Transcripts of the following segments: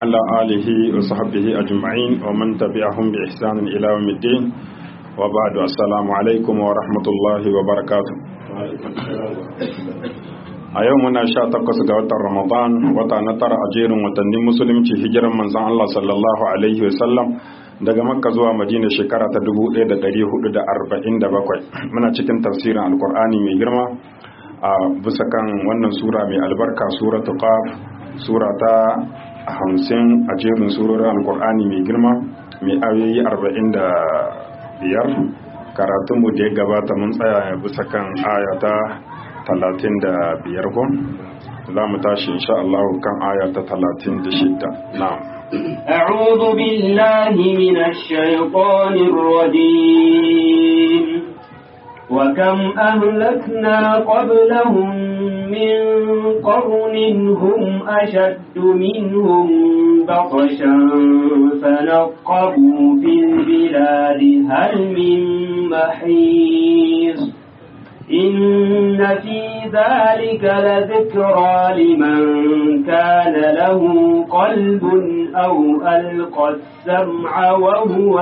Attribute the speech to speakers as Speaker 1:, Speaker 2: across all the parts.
Speaker 1: على آله وصحبه أجمعين ومن تبعهم بإحسان إلى يوم الدين وبعد السلام عليكم ورحمة الله وبركاته a yau muna sha takwas ga watan ramadan wata na tara a jerin watannin musulunci hijiran manzan Allah sallallahu alaihi wasallam daga makka zuwa madina shekara ta 1447 muna cikin tafsirin alkur'ani mai girma a bisa kan wannan sura mai albarka suratu qaf sura ta hamsin a jerin surorin alkur'ani mai girma mai ayoyi arba'in da biyar karatunmu da ya gabata mun tsaya bisa kan ayata talatin da biyar ko za mu tashi insha Allah kan ayata talatin da shidda na'am
Speaker 2: أعوذ بالله من الشيطان الرجيم وكم أهلكنا قبلهم من قرن هم أشد منهم بطشا فنقبوا في البلاد هل من محيص إن في ذلك لذكرى لمن كان له قلب أو ألقى السمع وهو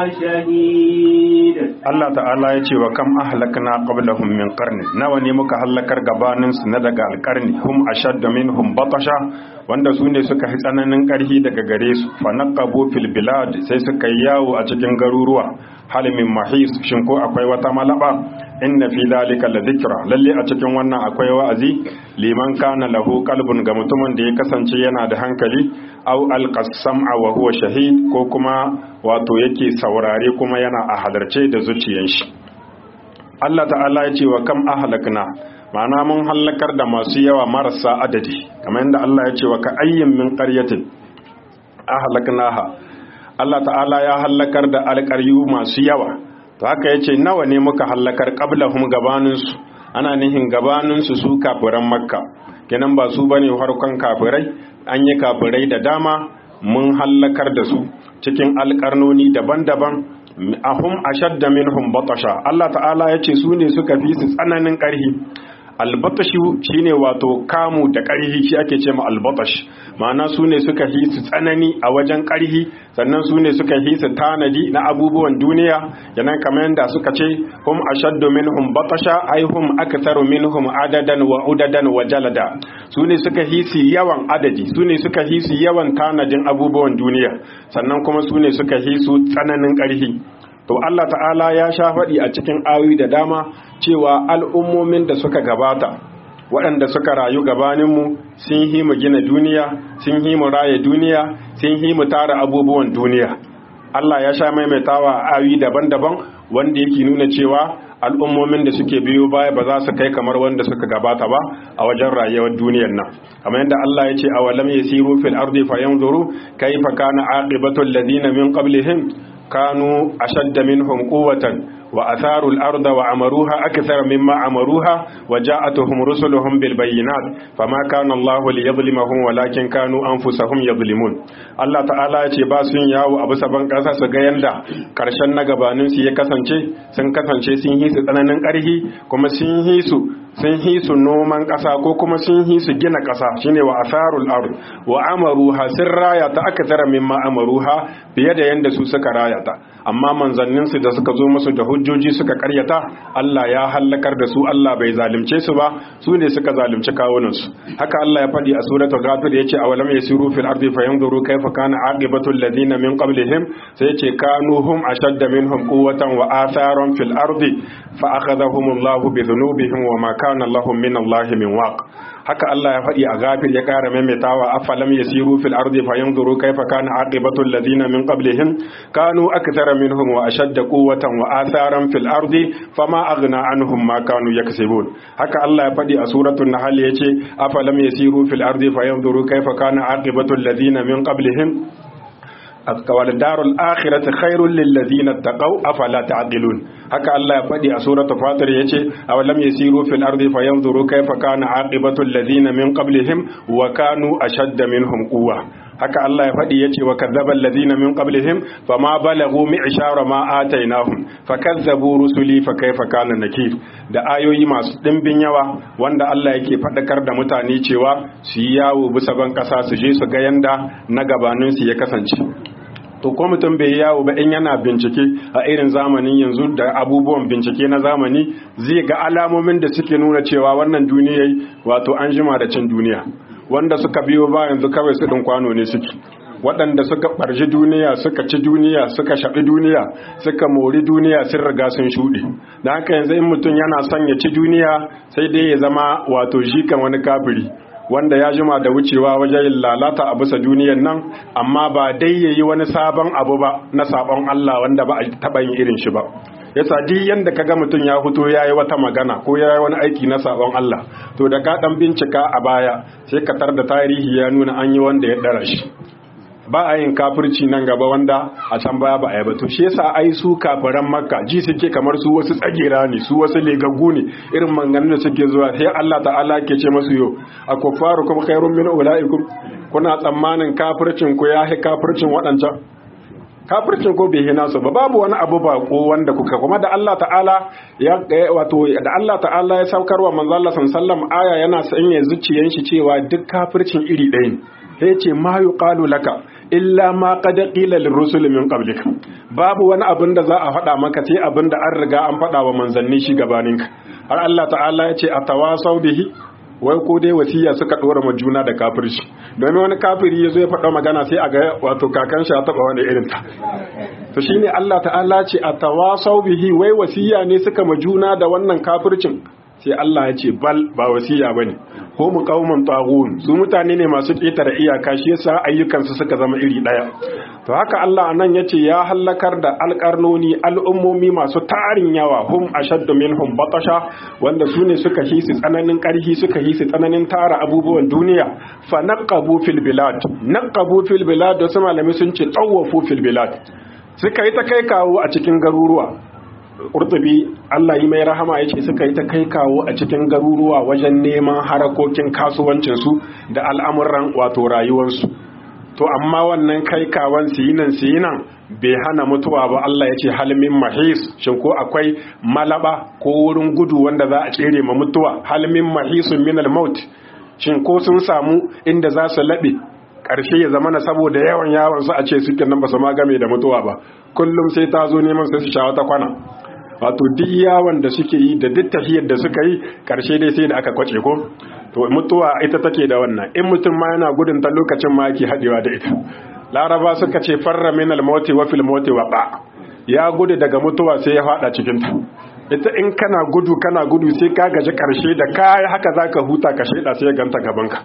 Speaker 2: شهيد
Speaker 1: Allah ta'ala ya ce wa kam ahlakna qablahum min qarni nawa ne muka halakar gabanin su na daga alqarni hum ashadda minhum batasha wanda su ne suka fi tsananin karhi daga gare su fa naqabu fil bilad sai suka yi yawo a cikin garuruwa hal min mahis shin ko akwai wata malaba inna fi dhalika la dhikra lalle a cikin wannan akwai wa'azi liman kana lahu qalbun ga mutumin da ya kasance yana da hankali aw alqasama wa huwa shahid ko kuma wato yake saurare kuma yana a halarce da zuciyan shi Allah ta'ala ya ce wa kam ahlakna ma'ana mun halakar da masu yawa marasa adadi kamar yadda Allah ya ce wa ka ayyin min qaryatin ahlaknaha Allah ta'ala ya halakar da alƙaryu masu yawa to haka yace nawa ne muka halakar qablahum gabaninsu ana nihin gabaninsu su kafiran makka kenan ba su bane farkon kafirai an yi kafirai da dama mun hallakar da su cikin alƙarnoni daban-daban ahum ashadda minhum batasha Allah ta'ala ya ce su ne suka fi su tsananin ƙarhi albatashu shine wato kamu da ƙarhi shi ake ce ma albatash ma'ana su ne suka hi su tsanani a wajen ƙarhi sannan su ne suka hi su tanadi na abubuwan duniya yanan kamar yadda suka ce hum ashaddu minhum batasha ai hum aktharu minhum adadan wa udadan wa jalada su ne suka hi su yawan adadi su ne suka hi su yawan tanadin abubuwan duniya sannan kuma su ne suka hi su tsananin ƙarhi to Allah ta'ala ya sha faɗi a cikin ayoyi da dama cewa al'ummomin da suka gabata waɗanda suka rayu gabaninmu sun yi mu gina duniya sun yi mu raye duniya sun yi mu tara abubuwan duniya Allah ya sha maimaitawa ayoyi daban-daban wanda yake nuna cewa al'ummomin da suke biyo baya ba za su kai kamar wanda suka gabata ba a wajen rayuwar duniyar nan kamar yadda Allah ya ce a walam yasiru fil ardi fayanzuru kayfa kana aqibatu alladhina min qablihim كانوا أشد منهم قوة وأثاروا الأرض وعمروها أكثر مما عمروها وجاءتهم رسلهم بالبينات فما كان الله ليظلمهم ولكن كانوا أنفسهم يظلمون الله تعالى ce ba sun yawo a bisa ban ƙasa su ga yanda ƙarshen na gabanin su ya kasance sun kasance sun yi su tsananin ƙarhi kuma sun yi su sun yi su noman ƙasa ko kuma sun yi su gina ƙasa shine wa asarul ard wa amaruha sun raya ta aka tara mimma amaruha fiye da yanda su suka raya ta amma manzannin su da suka zo musu da hujjoji suka karyata Allah ya hallakar da su Allah bai zalunce su ba su ne suka zalunci kawunan su haka Allah ya faɗi a suratul ghafir yace awalam yasiru fil ardi fayanzuru kayfa kana aqibatu alladhina min qablihim sai yace kanu hum ashadda minhum quwwatan wa atharan fil ardi fa akhadhahum Allahu bi dhunubihim wa ma kana lahum min Allah min waq haka Allah ya faɗi a gafir ya ƙara maimaitawa afalam yasiru fil ardi fayanzuru kayfa kana aqibatu alladhina min qablihim kanu akthara minhum wa ashadda quwwatan wa atharan fil ardi fama aghna anhum ma kanu yaksibun haka Allah ya faɗi a suratul nahl yace afalam yasiru fil ardi fayanzuru kayfa kana aqibatu alladhina min qablihim والدار الآخرة خير للذين اتقوا أفلا تعقلون haka Allah ya faɗi a suratul fatir yace aw lam yasiru fil ardi fayanzuru kayfa kana aqibatu alladhina min qablihim wa kanu ashadda minhum quwwa haka Allah ya faɗi yace wa kadzdzaba allazina min qablihim fama balagu mi'shara ma atainahum fakazzabu rusuli fa kaifa kana nakir da ayoyi masu dimbin yawa wanda Allah yake faɗakar da mutane cewa su yi yawo bisa ban ƙasa su je su ga yanda na gabanin su ya kasance to ko mutum bai yawo ba in yana bincike a irin zamanin yanzu da abubuwan bincike na zamani zai ga alamomin da suke nuna cewa wannan duniyai wato an jima da cin duniya wanda suka biyo ba yanzu kawai su ɗin kwano ne suke waɗanda suka ɓarji duniya suka ci duniya suka shaɓi duniya suka mori duniya sun riga sun shuɗe da haka yanzu in mutum yana son ya ci duniya sai dai ya zama wato jikan wani kafiri wanda ya jima da wucewa wajen lalata a bisa duniyan nan amma ba dai ya yi wani sabon abu ba na sabon Allah wanda ba a taɓa yin irin shi ba yasa duk yanda kaga mutum ya fito ya yi wata magana ko ya yi wani aiki na sabon Allah to da ka ɗan bincika a baya sai ka tar da tarihi ya nuna an yi wanda ya ɗara shi ba a yin kafirci nan gaba wanda a can baya ba a yi ba to shi yasa ai su kafiran makka ji suke kamar su wasu tsagera ne su wasu legaggu ne irin manganin da suke zuwa sai Allah ta'ala ke ce masu yo a kufaru kuma khairun min ulaikum kuna tsammanin kafircin ku ya hi kafircin waɗancan kafircin ko bai hina su ba babu wani abu ba ko wanda kuka kuma da Allah ta'ala ya wato da Allah ta'ala ya saukarwa manzo Allah sallallahu aya yana sanya zuciyan shi cewa duk kafircin iri ɗaya ne sai ce ma yuqalu laka illa ma qad qila lirrusul min qablika babu wani abin da za a faɗa maka sai abin da an riga an faɗa wa manzanni shi gabaninka har Allah ta'ala ya ce atawasau bihi wai ko dai wasiya suka dora ma juna da kafirci domin wani kafiri ya zo ya faɗa magana sai a ga wato kakan shi ya taɓa wani irin ta to shine Allah ta'ala ce atawasau bihi wai wasiya ne suka ma juna da wannan kafircin sai Allah ya ce bal ba wasiya bane ko mu kauman tagun su mutane ne masu ƙetare iyaka shi yasa ayyukansu suka zama iri ɗaya to haka Allah anan yace ya halakar da alƙarnoni al'ummomi masu tarin yawa hum ashaddu minhum batasha wanda su ne suka hisi tsananin ƙarfi suka hisi tsananin tara abubuwan duniya fa naqabu fil bilad naqabu fil bilad wasu malami sun ce tawafu fil bilad suka yi ta kai kawo a cikin garuruwa Kurtubi Allah yi mai rahama ya ce suka yi ta kai kawo a cikin garuruwa wajen neman harakokin kasuwancinsu da al'amuran wato rayuwarsu. To, amma wannan kai kawon siyinan siyinan bai hana mutuwa ba Allah ya ce halmin mahis, shin ko akwai malaba ko wurin gudu wanda za a tsere ma mutuwa, halmin mahisun minal maut, shin ko sun samu inda za su laɓe ƙarshe ya zama na saboda yawan yawon su a ce suke nan ba su magame da mutuwa ba kullum sai ta zo neman sai su sha wata kwana wato duk yawon da suke yi da duk tafiyar da suka yi ƙarshe dai sai da aka kwace ko to mutuwa ita take da wannan in mutum ma yana gudun ta lokacin ma yake haɗewa da ita laraba suka ce farra min al-mauti wa fil mauti wa ya gudu daga mutuwa sai ya faɗa cikin ta ita in kana gudu kana gudu sai ka gaji ƙarshe da kai haka zaka huta ka sheda sai ya ganta gaban ka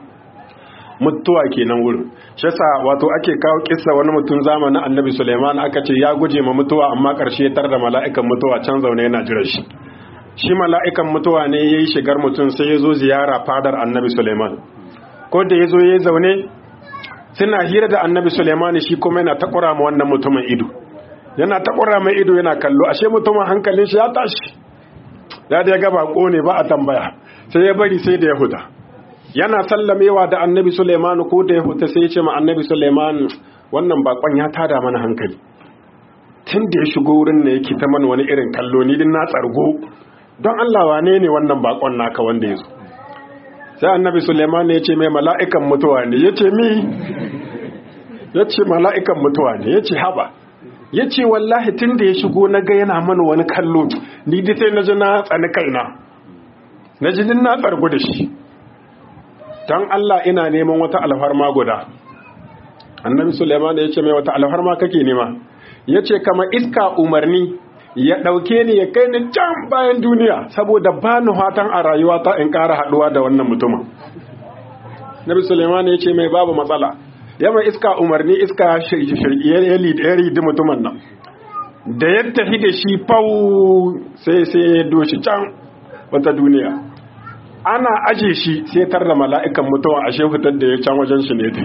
Speaker 1: mutuwa kenan wurin shi yasa wato ake kawo kissa wani mutum zamanin annabi Sulaiman aka ce ya guje ma mutuwa amma karshe tar da mala'ikan mutuwa can zaune yana jira shi shi mala'ikan mutuwa ne yayi shigar mutum sai ya zo ziyara fadar annabi Sulaiman ko da ya zo ya zaune suna hira da annabi Sulaiman shi kuma yana takura ma wannan mutumin ido yana takura mai ido yana kallo ashe mutumin hankalin shi ya tashi ya da ya ga bako ne ba a tambaya sai ya bari sai da ya huda yana sallamewa da annabi Suleiman ko da ya huta sai ya ce ma annabi Suleiman wannan bakon ya tada mana hankali tun da ya shigo wurin ne yake ta mana wani irin kallo ni din na tsargo don Allah wane ne wannan bakon naka wanda ya zo sai annabi Suleiman ya ce mai mala'ikan mutuwa ne ya ce mi ya ce mala'ikan mutuwa ne ya ce haba ya ce wallahi tun da ya shigo na ga yana mana wani kallo ni dai sai na ji na tsani kaina na ji na tsargo da shi don Allah ina neman wata alfarma guda annabi Suleiman ya ce mai wata alfarma kake nema ya ce kama iska umarni ya ɗauke ni ya kai ni can bayan duniya saboda ba ni hatan a rayuwa ta in ƙara haɗuwa da wannan mutumin nabi Suleiman ya ce mai babu matsala ya mai iska umarni iska ya ridi mutumin nan da ya tafi da shi fau sai sai ya doshi can wata duniya ana aje shi sai tar da mala'ikan mutuwa a shehutar da ya can wajen shi ne ta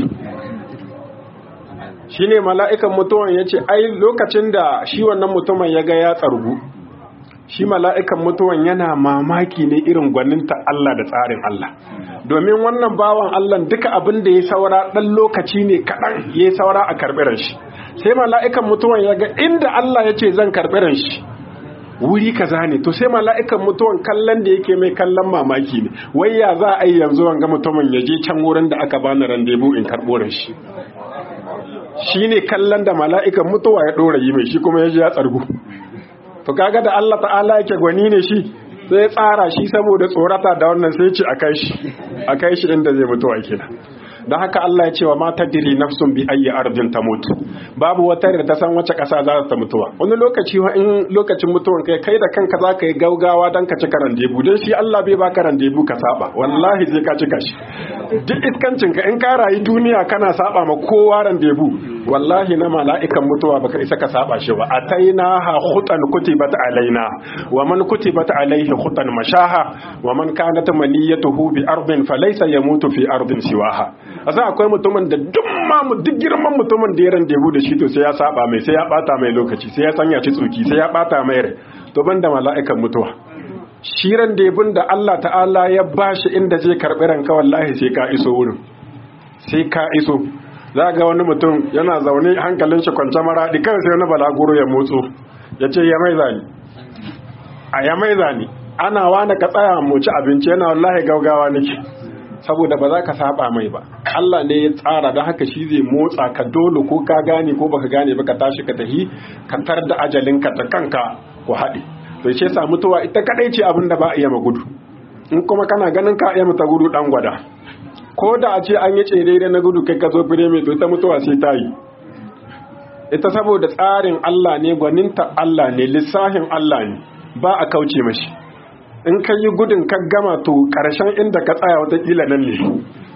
Speaker 1: shi ne mala'ikan mutuwan ya ce ai lokacin da shi wannan mutumin ya ga ya tsargu shi mala'ikan mutuwan yana mamaki ne irin gwaninta Allah da tsarin Allah
Speaker 3: domin wannan bawan Allah duka abin da ya saura dan lokaci ne kaɗan ya saura a karɓiran shi sai mala'ikan mutuwan ya ga inda Allah ya ce zan karɓiran shi wuri kaza ne to sai mala'ikan mutuwan kallon da yake mai kallon mamaki ne wai ya za a yi yanzu wanga mutumin ya je can wurin da aka bani randebu in karɓo shi shi ne kallon da mala'ikan mutuwa ya ɗora yi mai shi kuma ya ji ya tsargu to kaga da Allah ta'ala yake gwani ne shi sai ya tsara shi saboda tsorata da wannan sai ce a kai shi a kai shi inda zai mutuwa kenan don haka Allah ya ce wa mata diri nafsun bi ayyi ardin ta mutu babu wata da ta san wace ƙasa za ta mutuwa wani lokaci wa in lokacin mutuwan kai kai da kanka za ka yi gaugawa don ka ci karan debu don shi Allah bai ba karan debu ka saba wallahi zai ka cika shi duk iskancin ka in ka rayu duniya kana saba ma kowa ran debu wallahi na mala'ikan mutuwa baka isa ka saba shi ba ataina ha khutan kutibat alaina wa man kutibat alaihi khutan mashaha wa man kanat maniyatuhu bi ardin falaysa yamutu fi ardin siwaha asa akwai mutumin da duk ma duk girman mutumin da ya ran debu da shi to sai ya saba mai sai ya bata mai lokaci sai ya sanya ci tsoki sai ya bata mai rai to banda mala'ikan mutuwa shiran debun da Allah ta'ala ya bashi inda zai karbi ranka wallahi sai ka iso wurin sai ka iso za ga wani mutum yana zaune hankalin shi kwance maraɗi kawai sai wani balaguro ya motso ya ce ya mai zani a ya mai zani ana wani ka tsaya mu ci abinci yana wallahi gaugawa nake saboda ba za ka saba mai ba Allah ne ya tsara da haka shi zai motsa ka dole ko ka gane ko baka gane ba ka tashi ka tahi ka tar da ajalinka ta kanka ku haɗe to ce sa mutuwa ita kadai ce abin da ba a iya magudu in kuma kana ganin ka iya mata gudu dan gwada ko da a ce an yi tsere da na gudu kai ka zo fire mai to ita mutuwa sai ta yi ita saboda tsarin Allah ne gwaninta Allah ne lissahin Allah ne ba a kauce mashi in ka yi gudun ka gama to ƙarshen inda ka tsaya watakila nan ne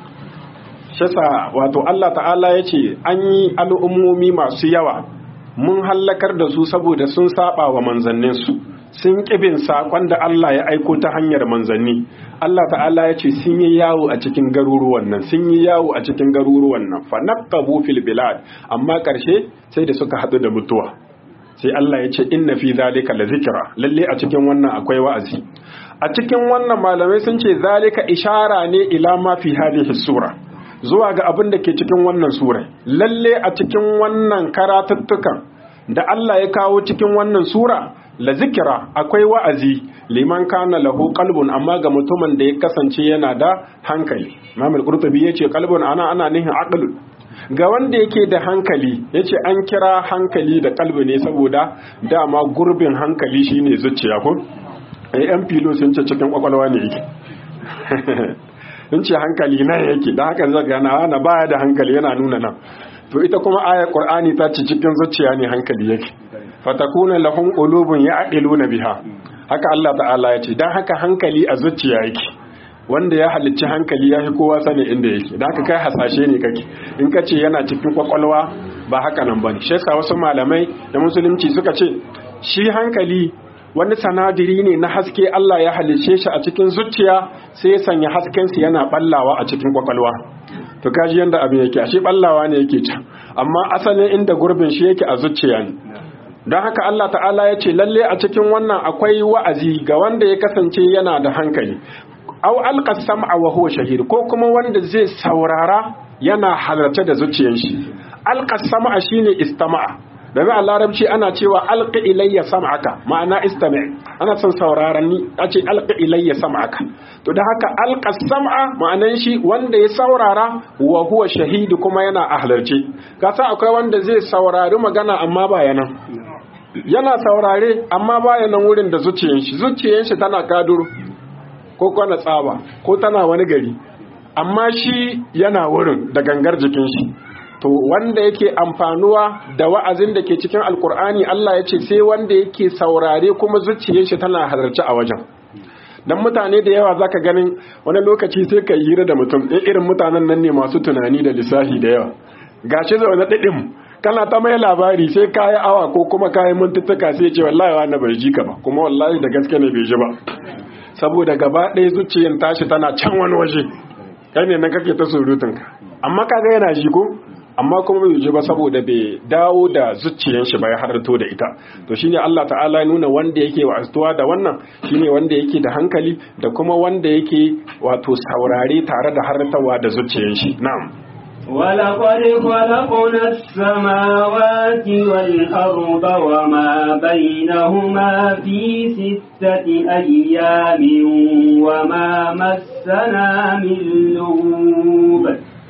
Speaker 3: shasa wato Allah ta'ala ya ce an yi al'ummomi masu yawa mun hallakar da su saboda sun saba wa manzanninsu sun ƙibin saƙon da Allah ya aiko ta hanyar manzanni Allah ta'ala ya ce sun yi yawo a cikin garuruwan nan sun yi yawo a cikin garuruwan nan fa naqabu fil bilad amma ƙarshe sai da suka haɗu da mutuwa sai Allah ya ce inna fi zalika la zikra lalle a cikin wannan akwai wa'azi a cikin wannan malamai sun ce zalika ishara ne ila ma fi hadhihi sura zuwa ga abin da ke cikin wannan sura lalle a cikin wannan karatuttukan da Allah ya kawo cikin wannan sura la zikira akwai wa'azi liman kana lahu qalbun amma ga mutumin da ya kasance yana da hankali Imam al-Qurtubi yace qalbun ana ana nihin aqlun ga wanda yake da hankali yace an kira hankali da kalbi ne saboda dama gurbin hankali shine zuciya ko ai yan filo sun ce cikin kwakwalwa ne yake sun ce hankali nan yake da haka zaka gana na baya da hankali yana nuna nan to ita kuma ayar qur'ani ta ce cikin zuciya ne hankali yake fatakuna lahum qulubun ya'qiluna biha haka Allah ta'ala ya ce dan haka hankali a zuciya yake wanda ya halicci hankali ya fi kowa sani inda yake da haka kai hasashe ne kake in ka ce yana cikin kwakwalwa ba haka nan bane shi yasa wasu malamai da musulunci suka ce shi hankali wani sanadiri ne na haske Allah ya halicce shi a cikin zuciya sai ya sanya hasken sa yana ballawa a cikin kwakwalwa to kaji yanda abin yake ashe ballawa ne yake can amma asalin inda gurbin shi yake a zuciya ne don haka Allah ta'ala ya ce lalle a cikin wannan akwai wa'azi ga wanda ya kasance yana da hankali aw alqa sam'a wa huwa shahid ko kuma wanda zai saurara yana halarce da zuciyar shi alqa sam'a shine istama'a domin a larabci ana cewa alqi ilayya sam'aka ma'ana istami' ana son sauraron ni a ce alqi ilayya sam'aka to da haka alqa sam'a ma'anan shi wanda ya saurara wa huwa shahid kuma yana a halarce kasa akwai wanda zai saurari magana amma ba yana yana saurare amma baya nan wurin da zuciyar shi zuciyar shi tana kaduru ko kwana tsaba ko tana wani gari amma shi yana wurin da gangar jikin shi to wanda yake amfanuwa da wa'azin da ke cikin alkur'ani Allah ya ce sai wanda yake saurare kuma zuciyar shi tana halarci a wajen dan mutane da yawa zaka ganin wani lokaci sai ka hira da mutum ɗin irin mutanen nan ne masu tunani da lissafi da yawa gashi zaune ɗiɗin kana ta mai labari sai kayi awa ko kuma kayi mintuttuka sai ce wallahi wa bai ji ka ba kuma wallahi da gaske ne bai ji ba saboda gaba ɗaya zuciyar tashi tana can wani waje kai ne nan kake ta surutunka amma kaga yana ji ko amma kuma bai ji ba saboda bai dawo da zuciyar shi ba ya halarto da ita to shine Allah ta'ala ya nuna wanda yake wa'azuwa da wannan shine wanda yake da hankali da kuma wanda yake wato saurare tare da halartawa da zuciyar shi na'am
Speaker 2: ولقد خلقنا السماوات والأرض وما بينهما في ستة أيام وما مسنا من لغوب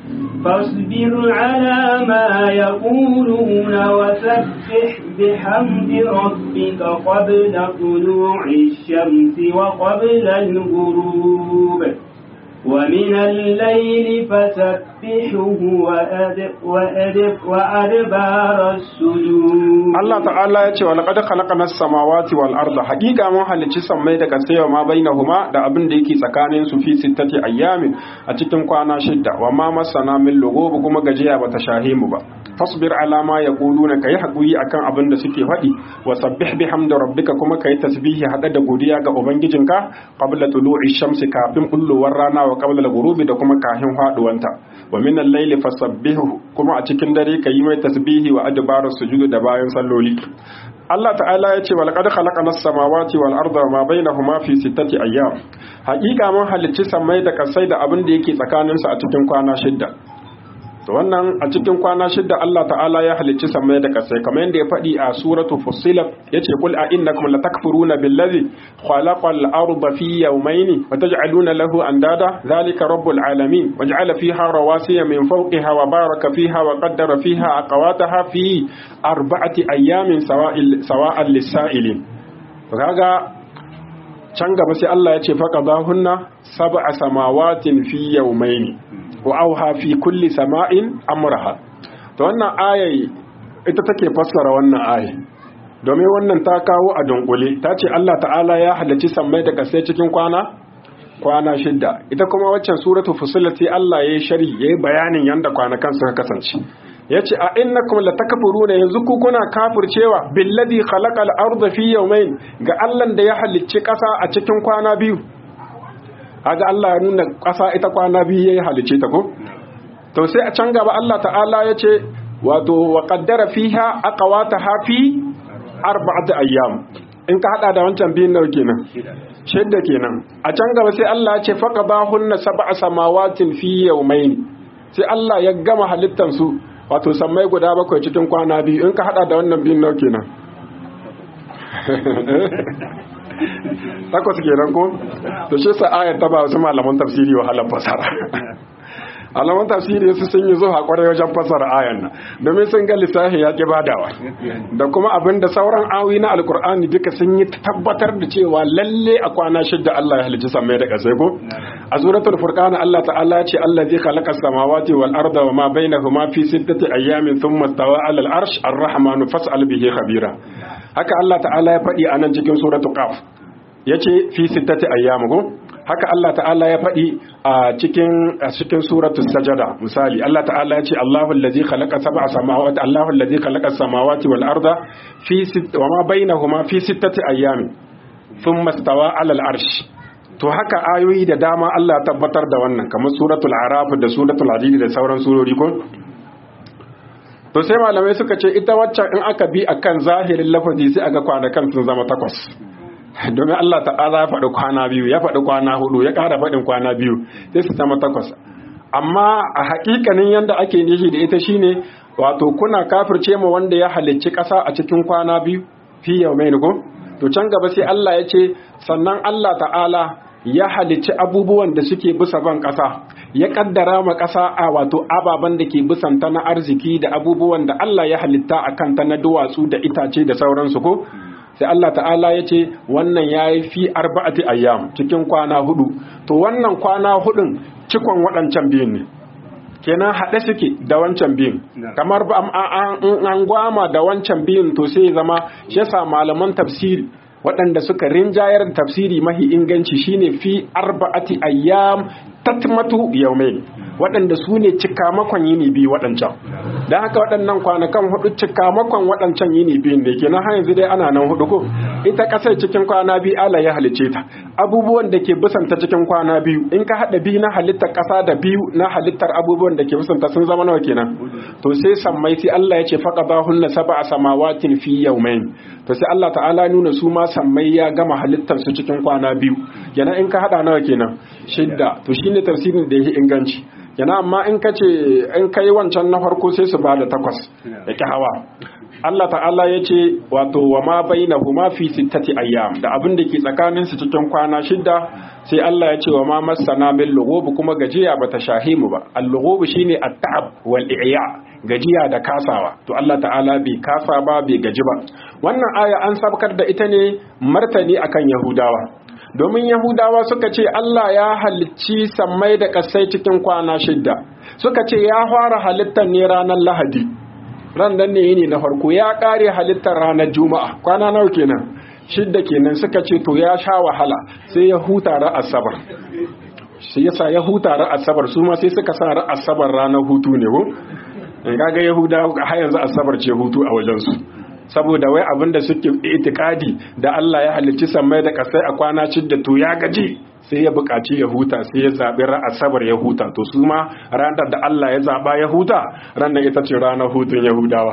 Speaker 2: فاصبر على ما يقولون وسبح بحمد ربك قبل طلوع الشمس وقبل الغروب ومن الليل فسبحه وأدب وأدب وأدبار السجود
Speaker 3: Allah ta'ala ya ce wa laqad khalaqna as-samawati wal arda haqiqa mun halicci sammai da kasai wa ma bainahuma da abin da yake tsakanin su fi sittati ayyamin a cikin kwana shidda wa ma masana min lughub kuma gajiya bata shahe mu ba fasbir ala ma yaquluna kai hakuri akan abin da suke faɗi wa sabbih bihamdi rabbika kuma kai tasbihi hada da godiya ga ubangijinka qabla tulu'i shamsi kafin bullowar rana wa qabla al-ghurubi da kuma kafin faduwanta wa min al-layli fasabbihu kuma a cikin dare kai mai tasbihi wa adbarus sujud da bayan salloli Allah ta'ala ya ce wal qad khalaqna as-samawati wal arda ma bainahuma fi sittati ayyam haƙiƙa mun halicci samai da kasai da abin da yake tsakaninsu a cikin kwana shidda to wannan a cikin kwana shidda Allah ta'ala ya halicci samai da kasai kamar yadda ya faɗi a suratu fussilat yace qul a innakum latakfuruna billazi khalaqal arda fi yawmayni wa taj'aluna lahu andada zalika rabbul alamin waj'ala fiha rawasiya min fawqiha wa baraka fiha wa qaddara fiha aqwataha fi arba'ati ayamin sawa'il sawa'an lis-sa'ilin kaga can gaba sai Allah ya ce faqadahunna sab'a samawatin fi yawmayni wa auha fi kulli sama'in amraha to wannan ayai ita take fassara wannan ayi domin wannan ta kawo a dunkule ta ce Allah ta'ala ya halarci sammai da kasai cikin kwana kwana shidda ita kuma waccan suratu fusilat sai Allah ya yi shari ya yi bayanin yanda kwanakan suka kasance ya ce a innakum latakfuruna yanzu ku kuna kafircewa billadhi khalaqal arda fi yawmayn ga Allah da ya halicci ƙasa a cikin kwana biyu kaga Allah ya nuna ƙasa ita kwana biyu yayi halice ta ko to sai a can gaba Allah ta'ala ya ce wato wa qaddara fiha aqwataha fi arba'ati ayyam in ka hada da wancan biyun nawa kenan shidda kenan a can gaba sai Allah ya ce faqadahunna sab'a samawatin fi yawmayn sai Allah ya gama halittan su wato sammai guda bakwai cikin kwana biyu in ka hada da wannan biyun nawa kenan takwas kenan ko to shi sa ayar ta ba wasu malaman tafsiri wahalar fasara malaman tafsiri su sun yi zuwa kwarai wajen fasara ayan nan domin sun ga lissafi ya ki badawa da kuma abin da sauran awi na alkur'ani duka sun yi tabbatar da cewa lalle a kwana shidda Allah ya halicci samai da kasai ko a suratul furqan Allah ta'ala ya ce allazi khalaqa samawati wal arda wa ma bainahuma fi sittati ayyamin thumma stawa 'ala al-arsh ar-rahmanu fas'al bihi khabira haka Allah ta'ala ya faɗi a nan cikin suratul qaf yace fi sittati ayyam ko haka Allah ta'ala ya faɗi a cikin a cikin suratul sajada misali Allah ta'ala ya ce Allahu allazi khalaqa sab'a samawati Allahu allazi khalaqa samawati wal arda fi wa ma bainahuma fi sittati ayyamin thumma stawa 'ala al-arsh to haka ayoyi da dama Allah ya tabbatar da wannan kamar suratul araf da suratul hadid da sauran surori ko to sai malamai suka ce ita waccan in aka bi akan zahirin lafazi sai aga kwanakan sun zama takwas domin Allah ta'ala ya faɗi kwana biyu ya faɗi kwana hudu ya ƙara faɗin kwana biyu sai su zama takwas amma a haƙiƙanin yadda ake nishi da ita shine wato kuna kafirce ma wanda ya halicci ƙasa a cikin kwana biyu fi yau mai ko to can gaba sai Allah ya ce sannan Allah ta'ala ya halicci abubuwan da suke bisa ban ƙasa ya kaddara ma ƙasa a wato ababen da ke bisanta na arziki da abubuwan da Allah ya halitta a kanta na duwatsu da itace da sauransu ko sai Allah ta'ala ya ce wannan ya yi fi arba'ati ayyam cikin kwana hudu to wannan kwana hudun cikon waɗancan biyun ne kenan haɗe suke da wancan biyun kamar ba an gwama da wancan biyun to sai zama shi yasa malaman tafsiri waɗanda suka rinjayar tafsiri mahi inganci shine fi arba'ati ayyam tatmatu yawmain waɗanda su ne cikamakon yini biyu waɗancan don haka waɗannan kwanakan hudu cikamakon waɗancan yini biyun ne kenan har yanzu dai ana nan hudu ko ita ƙasar cikin kwana biyu Allah ya halice ta abubuwan da ke busanta cikin kwana biyu in ka haɗa biyu na halittar ƙasa da biyu na halittar abubuwan da ke busanta sun zama nawa kenan to sai sammai sai Allah ya ce faqadahunna sab'a samawatin fi yawmayn to sai Allah ta'ala nuna su ma sammai ya gama halittar su cikin kwana biyu kenan in ka haɗa nawa kenan shidda to shine tafsirin da yake inganci yana amma in ka ce in ka yi wancan na farko sai su ba da takwas da ki hawa Allah ta'ala ya ce wato wa ma baina huma fi sittati ayyam da abin da ke tsakanin su cikin kwana shidda sai Allah ya ce wa ma masana min lughub kuma gajiya bata shahimu ba al-lughub shine at-ta'ab wal i'ya gajiya da kasawa to Allah ta'ala bai kasa ba bai gaji ba wannan aya an sabkar da ita ne martani akan yahudawa domin yahudawa suka ce Allah ya halicci sammai da ƙasai cikin kwana shidda suka ce ya fara halittar ne ranar lahadi ran nan ne yini na farko ya ƙare halittar ranar juma'a kwana nawa kenan shidda kenan suka ce to ya sha wahala sai ya huta ra asabar shi yasa ya huta ra asabar su ma sai suka sa ra asabar ranar hutu ne ko in kaga yahudawa har yanzu asabar ce hutu a wajen su saboda wai abin da suke itikadi da Allah ya halicci sammai da kasai a kwana da to ya gaji sai ya buƙaci ya huta sai ya zaɓi asabar ya huta to su ma ranar da Allah ya zaɓa ya huta ranar ita ce ranar hutun yahudawa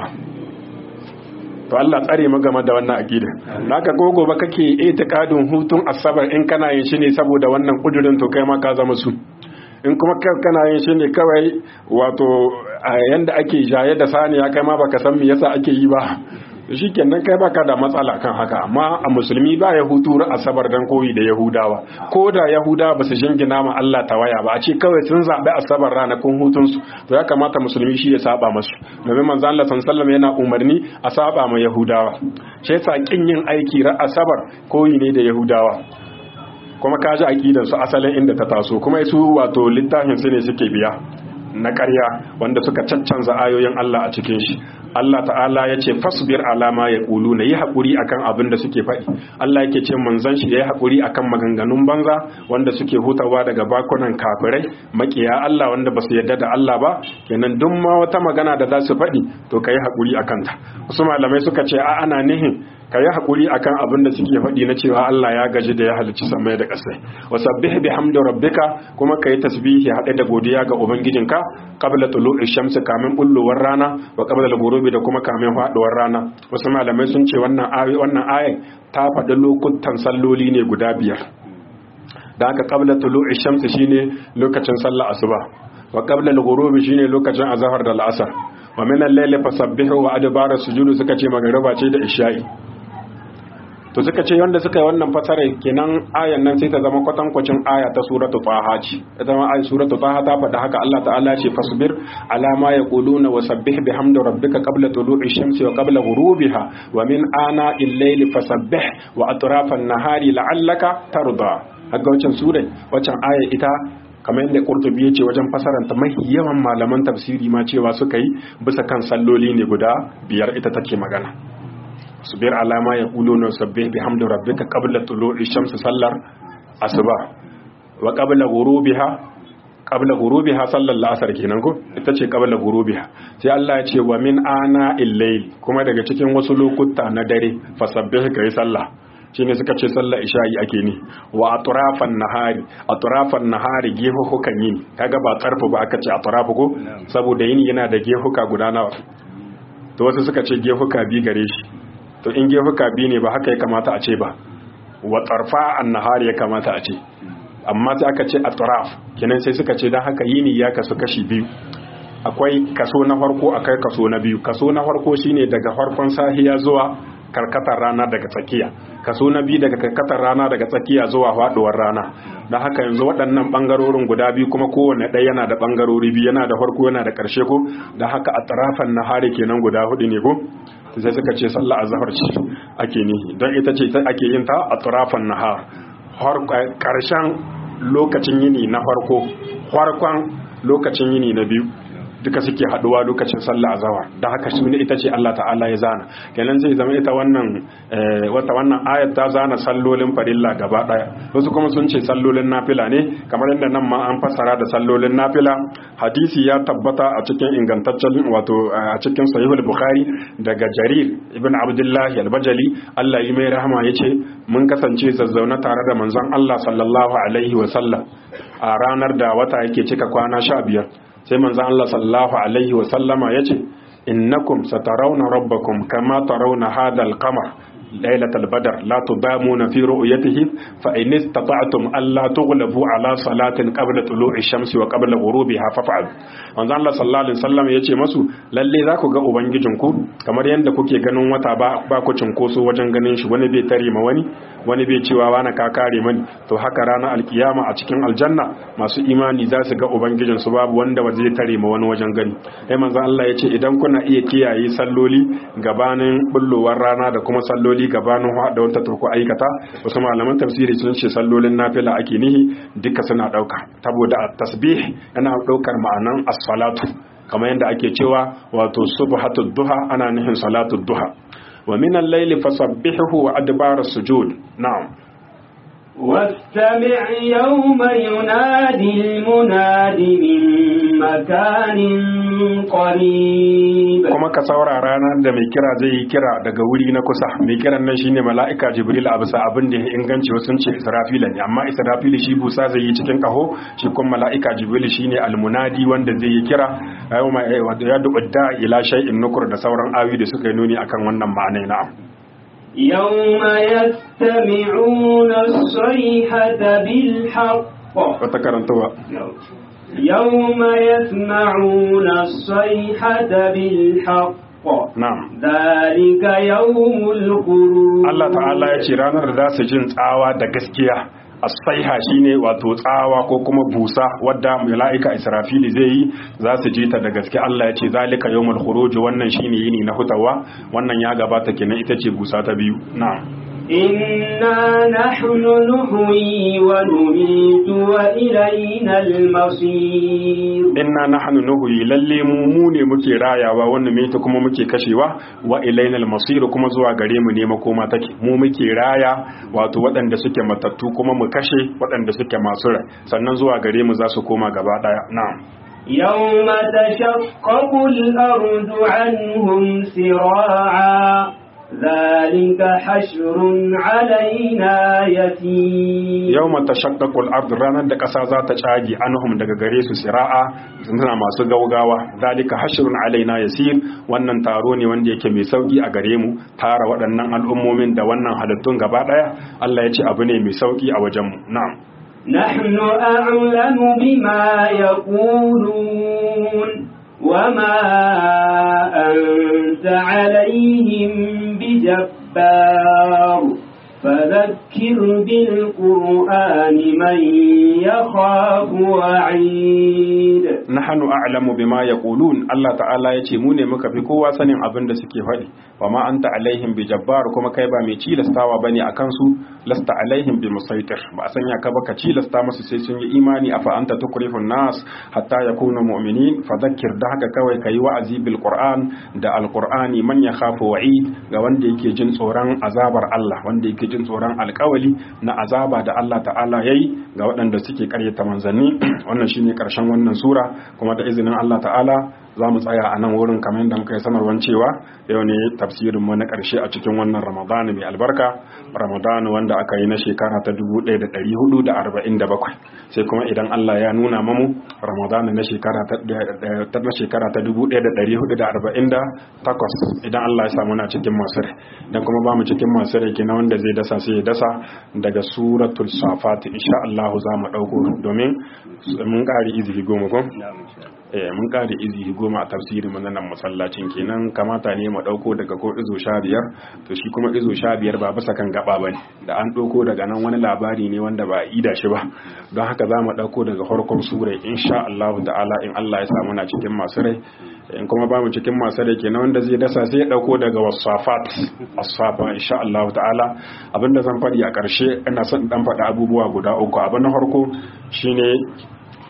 Speaker 3: to Allah tsare mu game da wannan aqida naka gogo ba kake itikadin hutun asabar in kana yin shi ne saboda wannan kudurin to kai ma ka zama su in kuma kana yin shi ne kawai wato yanda ake jaye da saniya kai ma baka san me yasa ake yi ba shi kenan kai baka da matsala kan haka amma a musulmi ba ya hutu asabar dan koyi da yahudawa ko da yahudawa ba su jingina ma Allah tawaya ba a ce kawai sun zaɓi asabar ranakun hutunsu to ya kamata musulmi shi ya saba masu domin manzo Allah sallallahu yana umarni a saba ma yahudawa shi yasa kin yin aiki ra asabar koyi ne da yahudawa kuma kaji aqidar su asalin inda ta taso kuma su wato littafin su ne suke biya na ƙarya wanda suka caccanza ayoyin Allah a cikin shi Allah ta'ala ya ce fasbir alama ya ƙulu na yi haƙuri akan abin da suke faɗi Allah yake ce manzon shi ya yi haƙuri akan maganganun banza wanda suke hutawa daga bakunan kafirai makiya Allah wanda ba su yarda da Allah ba kenan duk ma wata magana da za su faɗi to ka yi haƙuri akan ta wasu malamai suka ce a ana nihin ka yi haƙuri akan abin da suke faɗi na cewa Allah ya gaji da ya halicci samai da ƙasai wa sabbih bihamdi rabbika kuma ka yi tasbihi haɗe da godiya ga ubangijinka qabla tulu'i shamsi kamin bullowar rana wa qabla al-ghurubi da kuma kamin faduwar rana wasu malamai sun ce wannan ayi wannan ayin ta faɗi lokutan salloli ne guda biyar da haka qabla tulu'i shamsi shine lokacin sallar asuba wa qabla al-ghurubi shine lokacin azhar da al-asr wa min al-layli fasabbihu wa adbara sujudu suka ce magariba ce da isha'i to suka ce wanda suka yi wannan fasara kenan ayan nan sai ta zama kwatankwacin aya ta suratu taha ce ita ma ayan suratu taha ta faɗa haka Allah ta'ala ce fasbir ala ma yaquluna wa sabbih bihamdi rabbika qabla tulu'i shamsi wa qabla ghurubiha wa min ana al-layli fasabbih wa atrafan nahari la'allaka tarda haka wancan sura wancan aya ita kamar yadda Qurtubi yace wajen fasaranta mai yawan malaman tafsiri ma cewa suka yi bisa kan salloli ne guda biyar ita take magana subir alama ya kulo na sabbe bi hamdu rabbika qabla tulu'i shamsi sallar asuba wa qabla ghurubiha qabla ghurubiha sallar la'asar kenan ko ita ce qabla ghurubiha sai Allah ya ce wa min ana illayl kuma daga cikin wasu lokuta na dare fasabbih kai sallah shine suka ce sallar isha'i ake ni wa atrafan nahari atrafan nahari gehuhukan yini kaga ba tsarfu ba aka ce atrafu ko saboda yini yana da gehuka guda nawa to wasu suka ce gehuka bi gare shi to in gefuka biyu ne ba haka ya kamata a ce ba wa tsarfa an nahari ya kamata a ce amma sai aka ce a tsaraf kinan sai suka ce don haka yini ya kasu kashi biyu akwai kaso na farko akai kaso na biyu kaso na farko shine daga farkon sahiya zuwa karkatar rana daga tsakiya kaso na biyu daga karkatar rana daga tsakiya zuwa faduwar rana don haka yanzu waɗannan ɓangarorin guda biyu kuma kowane ɗaya yana da ɓangarori biyu yana da farko yana da ƙarshe ko don haka a tsarafan nahari kenan guda hudu ne ko sai suka ce sallah azhar ce ake ni don ita ce ake yin ta a turafan nahar har karshen lokacin yini na farko farkon lokacin yini na biyu duka suke haduwa lokacin sallah azhar da haka su ne ita ce Allah ta'ala ya zana kenan zai zama ita wannan wata wannan ayat ta zana sallolin farilla gaba daya wasu kuma sun ce sallolin nafila ne kamar yadda nan ma an fassara da sallolin nafila hadisi ya tabbata a cikin ingantaccen wato a cikin sahihul bukhari daga jarir ibn abdullah al-bajali Allah yi mai rahama yace mun kasance zazzauna tare da manzon Allah sallallahu alaihi wa sallam a ranar da wata yake cika kwana sha biyar sai manzon Allah sallallahu alaihi wa sallama yace innakum satarawna rabbakum kama tarawna hadha al-qamar ليلة البدر لا تضامون في رؤيته فإن استطعتم ألا تغلبوا على صلاة قبل طلوع الشمس وقبل غروبها فافعلوا manzo Allah sallallahu alaihi wasallam yace masu lalle za ku ga ubangijinku kamar yadda kuke ganin wata ba ba ku cinkoso wajen ganin shi wani bai tare ma wani wani bai cewa wani ka kare mani to haka ranar alkiyama a cikin aljanna masu imani za su ga ubangijin su babu wanda ba zai tare ma wani wajen gani sai manzo Allah yace idan kuna iya kiyaye salloli gabanin bullowar rana da kuma salloli gabanin da wata turku aikata wasu malaman tafsiri sun ce sallolin nafila ake nihi duka suna dauka saboda tasbih yana daukar ma'anan as-salatu kamar yadda ake cewa wato subhatud duha ana nihin salatud duha wa min al-layli fasabbihu wa adbar as-sujud na'am
Speaker 2: واستمع يوم ينادي المناد من مكان قريب
Speaker 3: kuma ka saurara ranar da mai kira zai yi kira daga wuri na kusa mai kiran nan shine mala'ika jibril a bisa abin da ya inganci wasu ce israfila ne amma israfila shi busa zai yi cikin kaho shi kuma mala'ika jibril shine almunadi wanda zai yi kira ayo ma ya dubda ila shay'in nukur da sauran awi da suka yi nuni akan wannan ma'anai na'am
Speaker 2: يوم يستمعون الصيحة بالحق
Speaker 3: wata karantawa
Speaker 2: يوم يسمعون الصيحة بالحق
Speaker 3: na'am
Speaker 2: ذلك يوم الخروج
Speaker 3: Allah ta'ala ya ce ranar da za su jin tsawa da gaskiya as-saiha shine wato tsawa ko kuma busa wadda mala'ika Israfili zai yi za su ji ta da gaske Allah ya ce zalika yawmul khuruj wannan shine yini na hutawa wannan ya gabata kenan ita ce busa ta biyu na'am
Speaker 2: إنا نحن نحيي ونميت وإلينا المصير
Speaker 3: inna nahnu nuhyi lalle mu mu ne muke rayawa wannan me ta kuma muke kashewa wa ilainal masir kuma zuwa gare mu ne makoma take mu muke raya wato waɗanda suke matattu kuma mu kashe waɗanda suke masu rai sannan zuwa gare mu za su koma gaba daya na'am
Speaker 2: يوم تشقق الأرض عنهم سراعا ذلك حشر علينا يسير
Speaker 3: yawma tashaqqaqu al-ard ranar da ƙasa za ta cage anhum daga gare su sira'a suna masu gaugawa zalika hashrun alaina yasir wannan taro ne wanda yake mai sauki a gare mu tara waɗannan al'ummomin da wannan halittun gaba ɗaya Allah ya ce abu ne mai sauki a wajen mu na'am
Speaker 2: نحن أعلم بما يقولون وما أنت عليهم بجبار فذكر بالقرآن من يخاف وعيد
Speaker 3: nahnu a'lamu bima yaqulun Allah ta'ala yace mu ne muka fi kowa sanin abin da suke faɗi wa ma anta alaihim bi jabbar kuma kai ba mai cilastawa bane akan su lasta alaihim bi musaitir ba a sanya ka ba ka cilasta musu sai sun yi imani afa anta tukrifun nas hatta yakunu mu'minin fadhakkir da haka kawai kai wa'azi bil qur'an da alqur'ani man yakhafu wa'id ga wanda yake jin tsoron azabar Allah wanda yake jin tsoron alkawali na azaba da Allah ta'ala yayi ga waɗanda suke karyata manzanni wannan shine karshen wannan sura kuma da izinin Allah ta'ala za mu tsaya a nan wurin kamar yadda muka yi sanarwar cewa yau ne tafsirin mu na ƙarshe a cikin wannan ramadana mai albarka ramadana wanda aka yi na shekara ta 1447 sai kuma idan Allah ya nuna mamu ramadana na shekara ta na shekara ta 1448 idan Allah ya samu na cikin masu rai dan kuma ba mu cikin masu rai kenan wanda zai dasa sai ya dasa daga suratul safat insha Allah za mu dauko domin mun ƙari izini goma ko eh mun kare izi goma a tafsirin mu nan masallacin kenan kamata ne mu dauko daga ko izo sha biyar to shi kuma izo sha biyar ba bisa kan gaba bane da an dauko daga nan wani labari ne wanda ba a ida shi ba don haka za mu dauko daga farkon sura insha Allah ta'ala in Allah ya samu na cikin masu rai in kuma ba mu cikin masu rai kenan wanda zai dasa sai ya dauko daga wasafat asfafa insha Allah ta'ala abinda zan faɗi a ƙarshe ina son dan faɗi abubuwa guda uku abin na farko shine